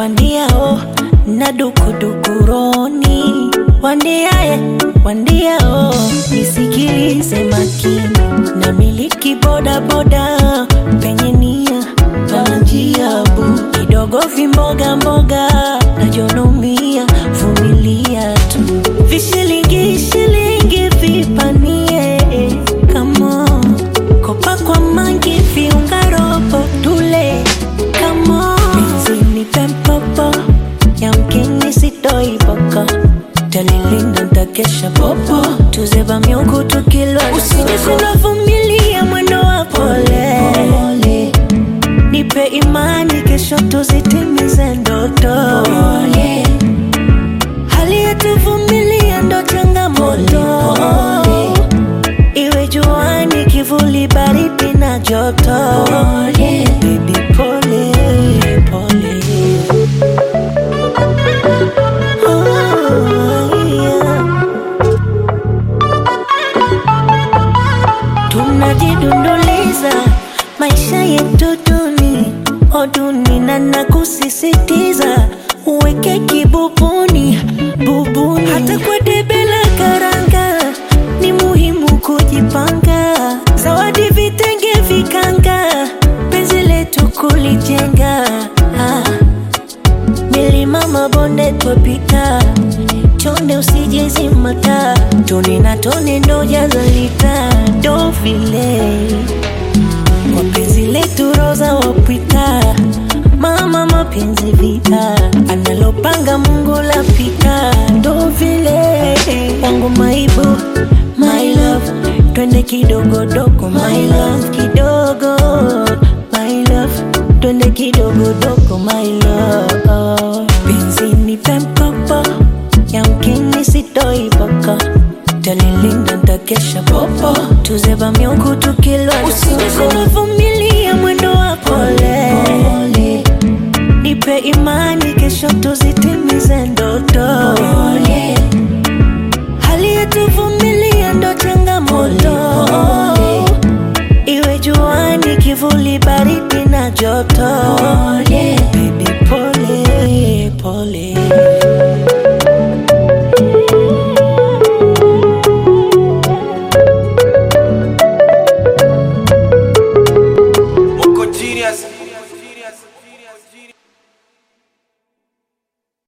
wandia oh, na dukudukuroni wandiae wandia oh, nisikilize makini na miliki bodaboda penye nia pana njia bu kidogo vimboga mboga najonomia vumilia tu vishilingi shilingi vipanie kamo kopa kwa mangi viunga robo tule kamo benzini pempopo yamkini sitoiboko talilinda ntakesha popo tuzeba miungu tukilwa usijisinavumilia mwendo wa pole nipe imani kesho tuzitimize ndoto hali yetuvumilia ndo changamoto iwe juani kivuli baridi na joto Baby, pole pole Oh, yeah. tunajidunduliza maisha yetu duni oduni na nakusisitiza uweke kibubuni bubuni hata kwa debe la karanga ni muhimu kujipanga zawadi vitenge vikanga penzi letu kulijenga ah. milima mabonde twapita chonde usijezimata tone na tone ndo jazalita ndo vile kwa penzi letu roza wapita mama mapenzi vita analopanga mungu lapita ndo vile yangu maibu my love twende kidogodogo my love kidogo my love twende kidogodogo my love benzini pempopo yamkini sitoiboko talilinda ntakesha popo tuzeba miungu tukilwa usijisinavumilia mwendo wa pole nipe imani kesho tuzitimize ndoto hali yetuvumilia ndo changamoto iwe juani kivuli baridi na joto Baby, pole pole